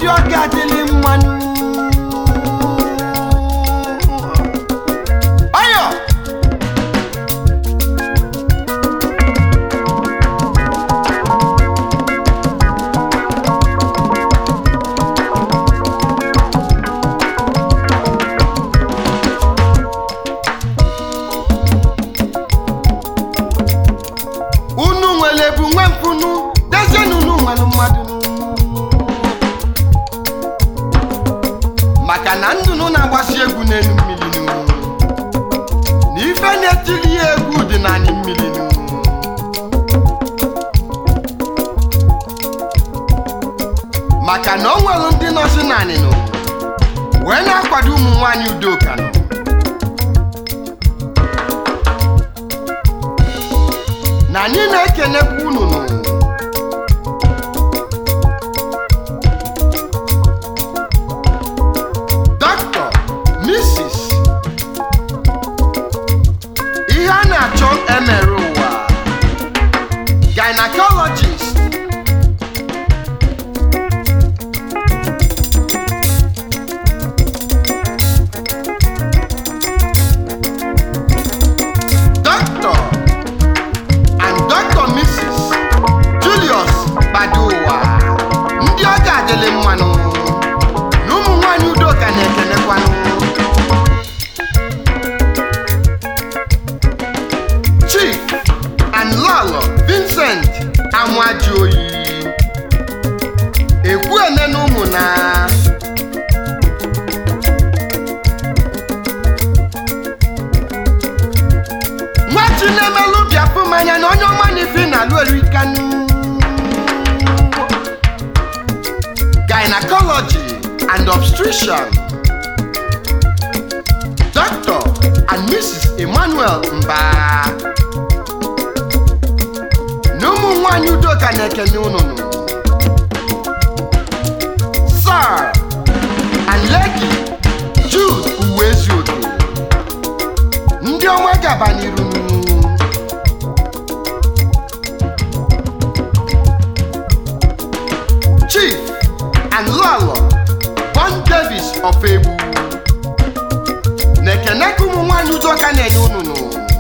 ndị ọga adịlị mmanụ ọyọ unu nwere bụ nwe mpunu dezienụ unu nwere mmadụ maka na ndụnụ na-agbasi egwu n'elu mmiri nụ na ife na-etili ya egwu dị n'anị mmiri nụ maka na o nwere ndị nọzi n'anị nụ wee na-akwado ụmụ nwaanyị udoka nụ na anyị na-ekenekwa unu nụ Dr. Mrs. ihe a na-achọ emere ụwa gynecologist Dr. and Dr. Mrs. Julius Badowa ndị ọ ga-adịlị mmanụ na ụmụ nwanyị udoka na-ekenekwanụ Chief and Lalo Vincent Amajuoyi Ekwuene na ụmụ na nwa chinemelu bịapụ mmanya na onye ọma na ife na alụ erikanụ gynecology and obstetrician Dr. and Mrs. Emmanuel Mba na ụmụ nwanyị udoka na-ekene ụnụnụ Sir and Lady Jude Uwezuoke ndị ọma gaba n'iru Chief and Lalo Bon Davis of Egbu na-ekene ka ụmụ nwaanyị udoka na-enye ụnụnụ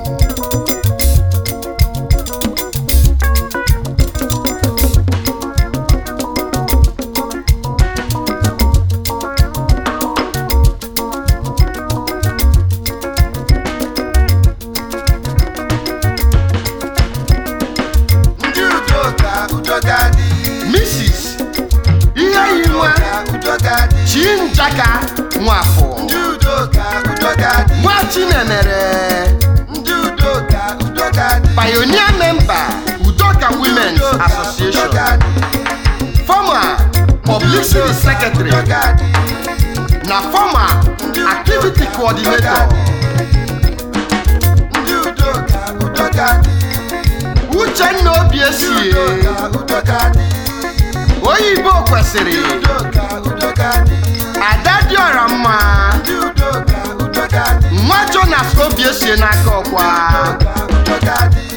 ndị udoka udoka dị Mrs. ihe yiwa udoka dị Chinjaka Nwafọ ndị udoka udoka dị nwa Chinemere ndị udoka udoka dị pioneer member Udoka Women's Association former publicity secretary na former activity coordinator ndị udoka udoka dị Uchenna Obiesie udoka udoka dị oyibo kwesịrị udoka udoka dị ada dịọra mma ndị udoka udoka dị nwa Jonas Obiesie n'aka ọkwa udoka dị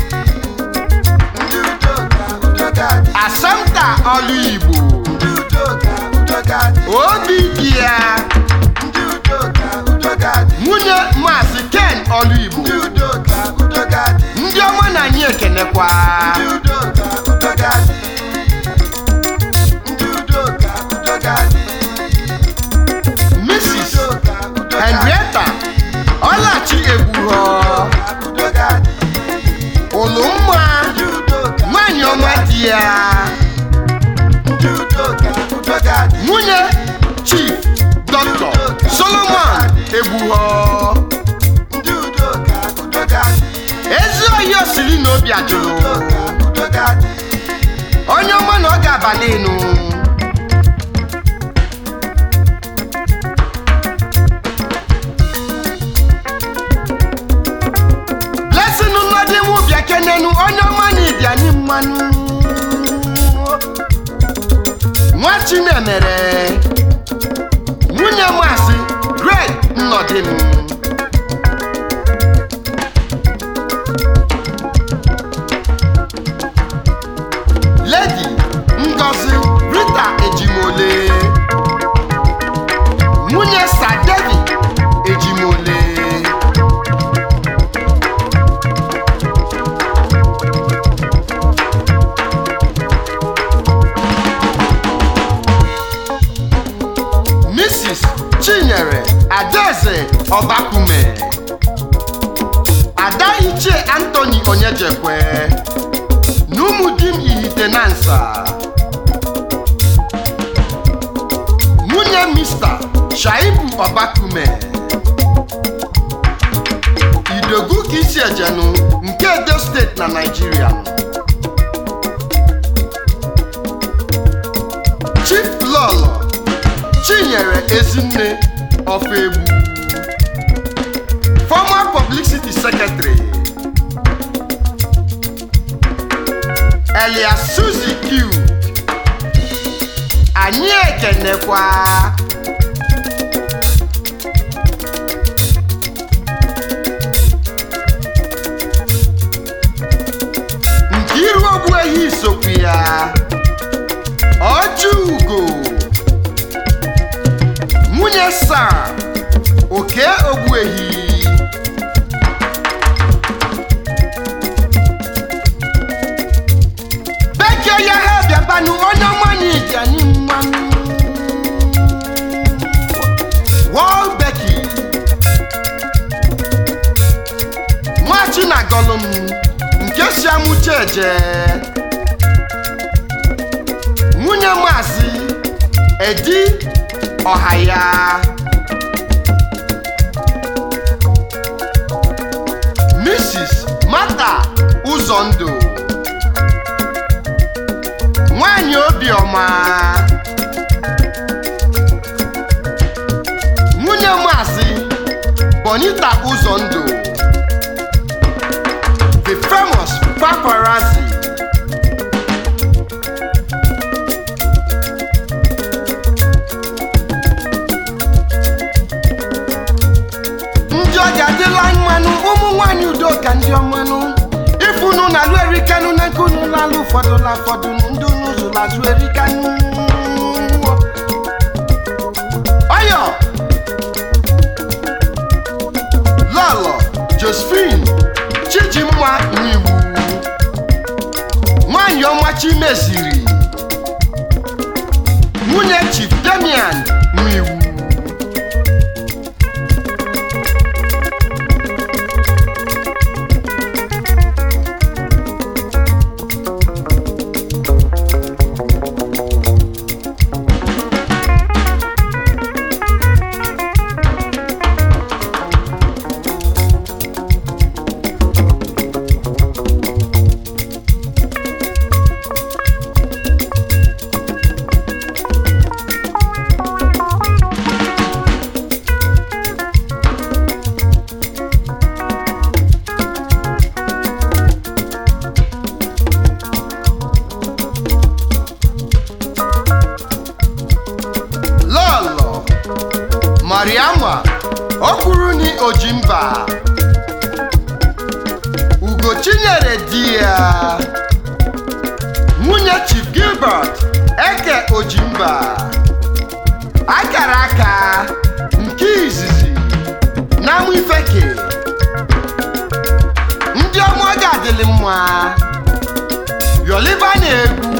ndị udoka udoka dị Assumpta Olu Igbo ndị udoka udoka dị obi dị ya ndị udoka udoka dị nwunye Maazị Ken Olu Igbo ndị udoka udoka dị ndị ọma na anyị ekenekwa ndị udoka udoka dị ndị udoka udoka dị Mrs. udoka udoka dị Henrietta Ọlachi Egbuho udoka dị Ụlụmma ndị udoka nwanyị ọma di ya ndị udoka udoka dị nwunye Chief Dr. Solomon Egbuho ndị udoka udoka dị ezi oyi osiri na obi ajụrụ udoka udoka dị onye ọma na ọ ga-abalị ịnụ blessing nnọdị mụ bịa kenenu onye ọma na ịdị anyị mmanụ nwa chinemere nwunye maazị greg nnọdị m lady ngozi rita ejimole chinyere adaeze ọbakume ada ichie antoni onyejekwe na ụmụdim ihitenansa nwunye mista shaibu ọbakume idogu ka isi ejenu nke edo steeti na naijiria chief lọlọ chinyere ezinne of egbu former publicity secretary elias suzy q anyị ekenekwa Nkiru Ogbuehi sokwu ya ọjọ ugo nwunye saa oke ogbuehi bekee ya ha bịabanụ onye ọmanye ịjani mmanụ wọl beki nwachi na gọlụm nke si amụcha eje nwunye maazị edi ọhaya mrs mata ụzọndụ nwanyị obiọma nwunye maazị bonita ụzọndụ the famous paparazzi ndị ọja adịla mmanụ ụmụ nwanyị udoka ndị ọmanụ ifunu na alụ erikanụ na nke unu lalụ ụfọdụ la fọdụ ndị unu zụrụ azụ erikanụ ọyọ lọlọ josephine chijimma n'iwu nwanyị ọma chimeziri nwunye chief damian n'iwu lọlọ mariama okwuruni ojimba ugochinyere di ya nwunye chief gilbert eke ojimba akara aka nke izizi na amụ ifeke ndị ọma ga-adịlị mma yọliba na-egwu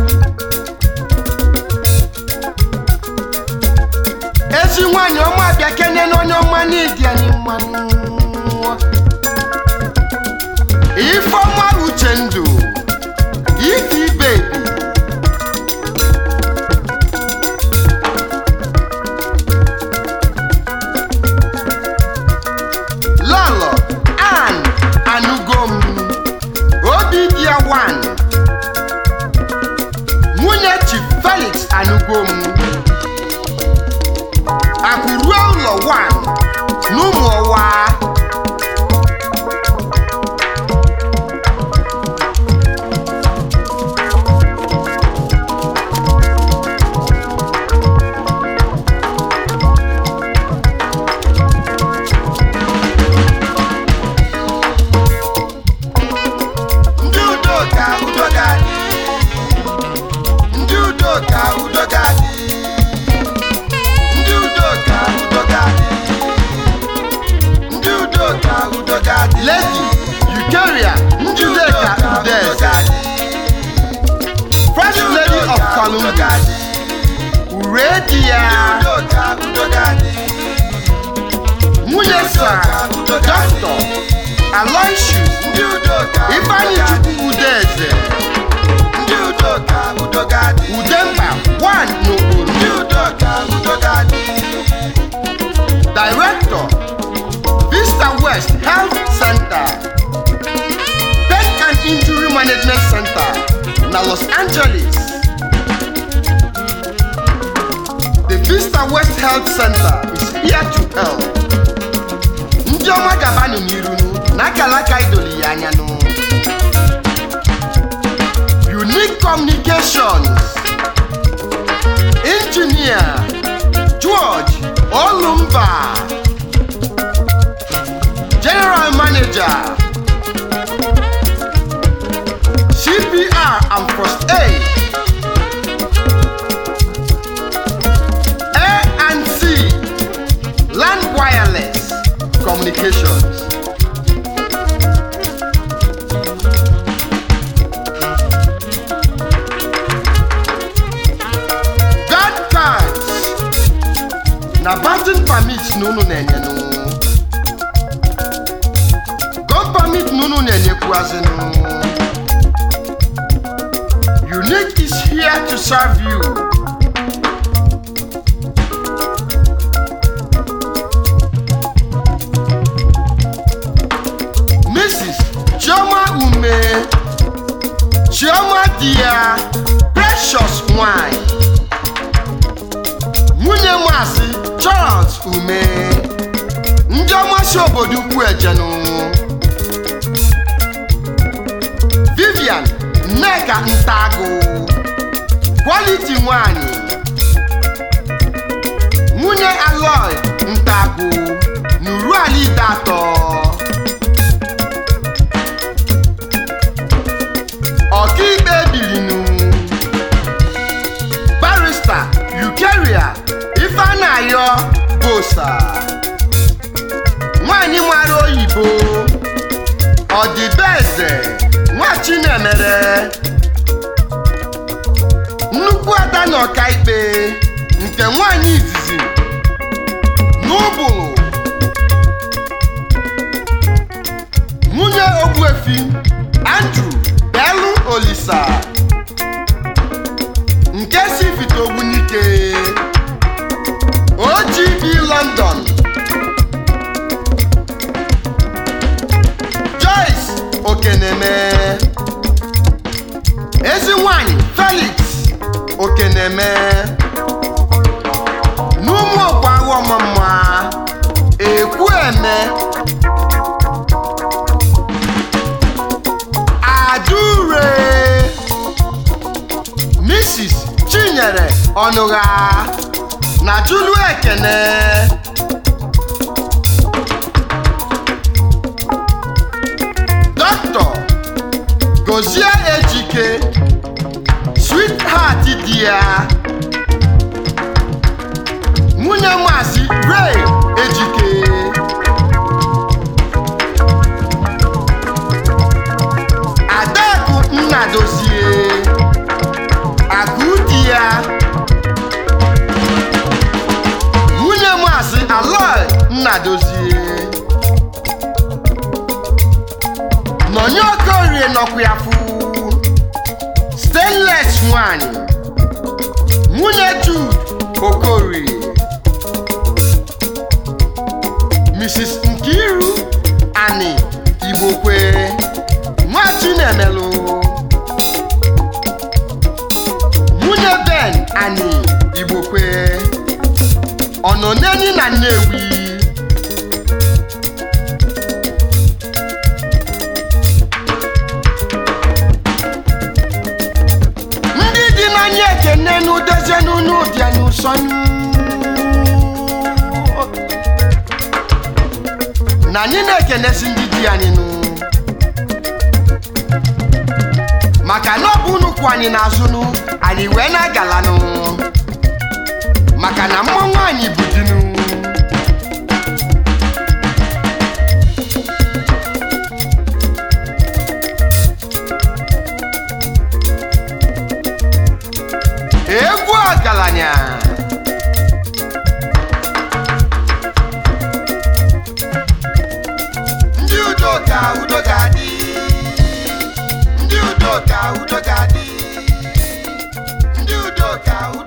ezi nwanyị ọma bịa kene n'onye ọma n'ịdị anyị mmanụ ifeọma uche ndụ iti bebi lọlọ an anugom obi dị ya wan nwunye chief felix anugom akụruo ụlọ 1 n'ụmụ ọwa ndị udo ka udo ga-adị ndị udo ka udo ga-adị ndị udo ka udo ga-adị ndị udo ka udo ga-adị lady eukaria njideka udeze first lady of kalumbi ure di ya ndị udo ka udo ga-adị nwunye sa dọkịta aloysius ndị udo ka ifeanyi chukwu udeze ndị udo ka udo ga-adị udemba 1 n'okporo ndị udo ka udo ga-adị Director, Vista West Health Center, Pain and Injury Management Center, na Los Angeles. The Vista West Health Center is here to help. Ndị ọma gabanụ n'irunu na akara aka idoli ya anya nụ. Unique Communications, Engineer George Olumba, General Manager, CPR and First Aid, A&C, Land Wireless Communications. God cards na banking permit na unu na-enyenụ gun permit na unu na-enyekwuazịnụ unique is here to serve you mrs chioma ume chioma di ya precious nwanyị nwunye maazị charles ume ndị ọmasị obodo ukwu ejenu vivian nneka ntago quality nwanyị nwunye aloy ntago n'uru ala ide atọ ọkaikpe bilinu barista yukeria ifeanayo bosa nwanyị mara oyibo ọdịbeze nwa chinemere nnukwu ada na ọkaikpe nke nwanyị izizi n'ụbụrụ nwunye ogbuefi andrew belu olisa nke si fite ogbunike ogb london joyce okeneme ezi nwanyị felix okeneme n'ụmụ okwaghị ọmụma ekwueme adure mrs chinyere ọnụgha na julu ekene dọkịta gozie ejike sweetheart di ya nwunye maazị ray ejike adaku nnadozie akụ di ya nwunye maazị aloy nnadozie nọnye okorie nọkwa ya fụ stainless nwanyị nwunye jude okorie mrs nkiru ani igbokwe nwa chinemelụ nwunye ben ani igbokwe ọnọneni na nnewi ndị dị n'anya ekene n'udozie n'unu ụdịa n'ụsọnụ na anyị na-ekenesi ndị di anyị nụ maka na ọ bụ unu kwụ anyị n'azụnụ anyị wee na-agalanụ maka na mmanwụ anyị bụ dinu egwu ọgaranya udo ga-adị ndị udo ka udo